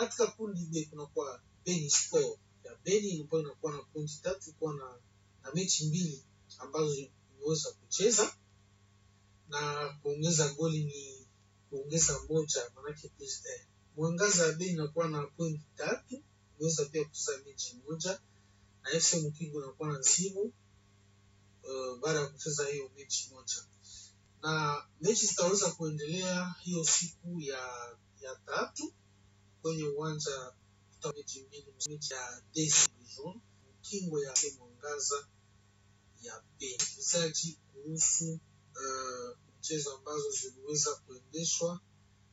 katika kundi B kunakuwa Beni Sport ya Beni ambayo inakuwa na pointi tatu kuwa na, na mechi mbili ambazo imeweza kucheza na kuongeza goli ni kuongeza moja manake plus eh. Mwangaza ya Beni inakuwa na pointi tatu imeweza pia kucheza mechi moja na FC Mkingo inakuwa na nsibu uh, baada ya kucheza hiyo mechi moja na mechi zitaweza kuendelea hiyo siku ya ya tatu kwenye uwanja kuta mechi mbili mechi ya Desi Dijon Mkingo ya Mwangaza ya Beni mchezaji kuhusu uh, mchezo ambazo ziliweza kuendeshwa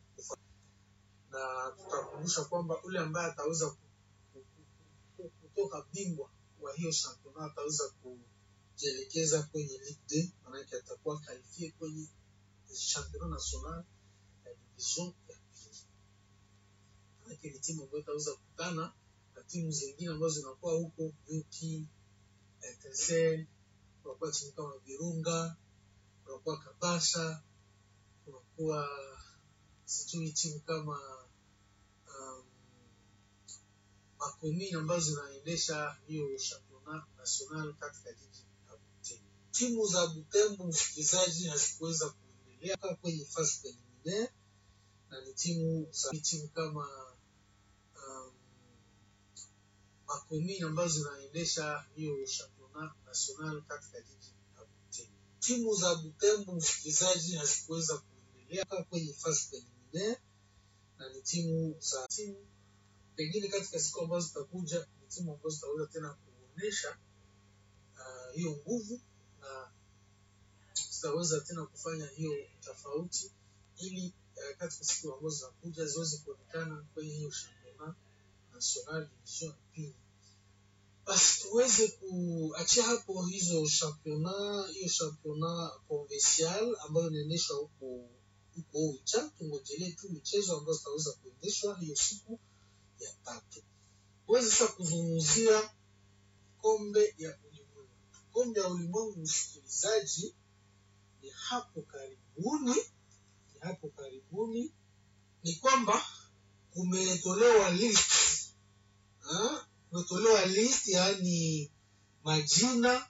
na tutakumbusha kwamba ule ambaye ataweza kutoka bingwa wa hiyo shampiyona ataweza kujielekeza kwenye Ligue 2 maanake atakuwa kalifie kwenye championnat national ya division ya pili. Maanake ni timu ambayo itaweza kukutana na timu zingine ambazo zinakuwa huko Yuki, Etincelle, kunakuwa timu kama Virunga, kunakuwa Kabasha, kunakuwa sijui timu kama um, makomini ambazo zinaendesha hiyo championnat national katika jiji la Butembo. Timu za Butembo, msikilizaji, hazikuweza kuendelea kwenye fasi preliminaire na ni timu za timu kama um, makomini ambazo zinaendesha hiyo championnat national katika jiji la Butembo. Timu za Butembo, msikilizaji, hazikuweza kuendelea kwenye fasi preliminaire na ni timu za timu pengine katika siku ambazo zitakuja ni timu ambazo zitaweza tena kuonyesha hiyo uh, nguvu na zitaweza tena kufanya hiyo tofauti ili uh, katika siku ambazo zinakuja ziweze kuonekana kwenye hiyo championnat national division ya pili. Basi tuweze kuachia hapo hizo championnat hiyo championnat provincial ambayo inaendeshwa huko huko Oicha. Tungojelee tu michezo ambazo zitaweza kuendeshwa hiyo siku ya tatu. Tuweze sasa kuzungumzia kombe ya ulimwengu. Kombe ya ulimwengu, msikilizaji, ni hapo karibuni, ni hapo karibuni, ni kwamba kumetolewa list ha? kumetolewa list, yaani majina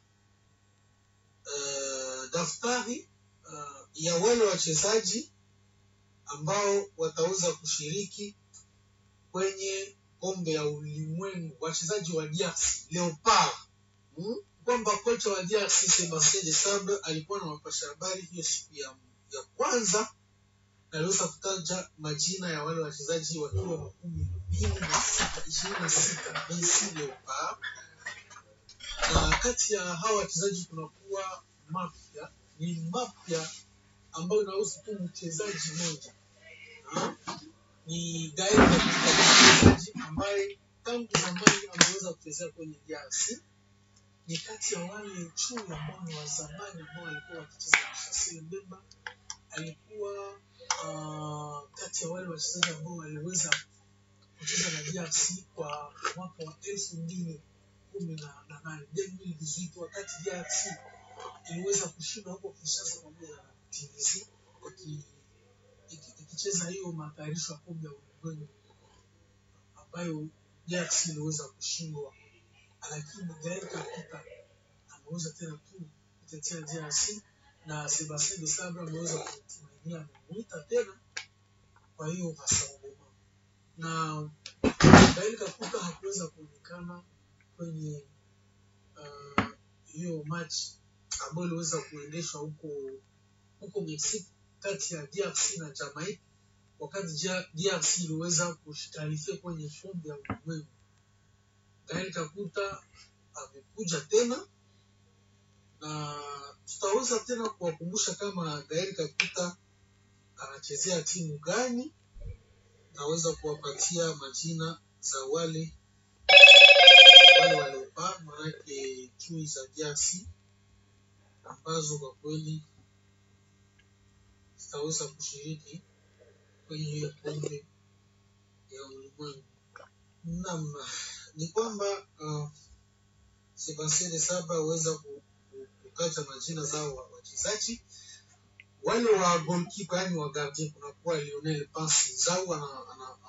uh, daftari uh, ya wale wachezaji ambao wataweza kushiriki kwenye kombe ya ulimwengu wachezaji wa DRC Leopard hmm? kwamba kocha wa DRC Sebastien de Sabre alikuwa na wapasha habari hiyo siku ya, ya kwanza na aliweza kutaja majina ya wale wachezaji wakiwa makumi mbili na sita ishirini na sita BC Leopard, na kati ya hawa wachezaji kunakuwa mapya ni mapya ambayo inahusu tu mchezaji mmoja ni Gael mchezaji ambaye tangu zamani ameweza kuchezea kwenye DRC. Ni kati ya wale chui ambao ni wa zamani ambao walikuwa wakicheza na Shasil Mbemba. Alikuwa uh, kati ya wale wachezaji ambao waliweza kucheza na DRC kwa mwaka wa elfu mbili kumi na nane wakati DRC iliweza kushinda huko Kinshasa pamoja na TVC ikicheza hiyo matayarisho ya kombe ya ulimwengu ambayo DRC iliweza kushindwa, lakini Gael Kakuta ameweza tena tu kutetea DRC na Sebastien de Sabre ameweza kutumainia, amemuita tena. Kwa hiyo Masangoma na Gael Kakuta hakuweza kuonekana kwenye hiyo uh, match ambayo iliweza kuendeshwa huko huko Mexico kati ya DRC na Jamaica wakati DRC iliweza kushtarifia kwenye kombe ya ulimwengu. Gael Kakuta amekuja tena na tutaweza tena kuwakumbusha kama Gael Kakuta anachezea timu gani, naweza kuwapatia majina za wale wale waliopaa, manake chui za DRC ambazo kwa kweli zitaweza kushiriki kwenye hiyo kombe ya ulimwengu. Naam, ni kwamba uh, Sebastien de Sabre aweza kutaja majina zao wa wachezaji wale wa goalkeeper, yani wa gardien, kunakuwa Lionel Pasi Nzau ana, ana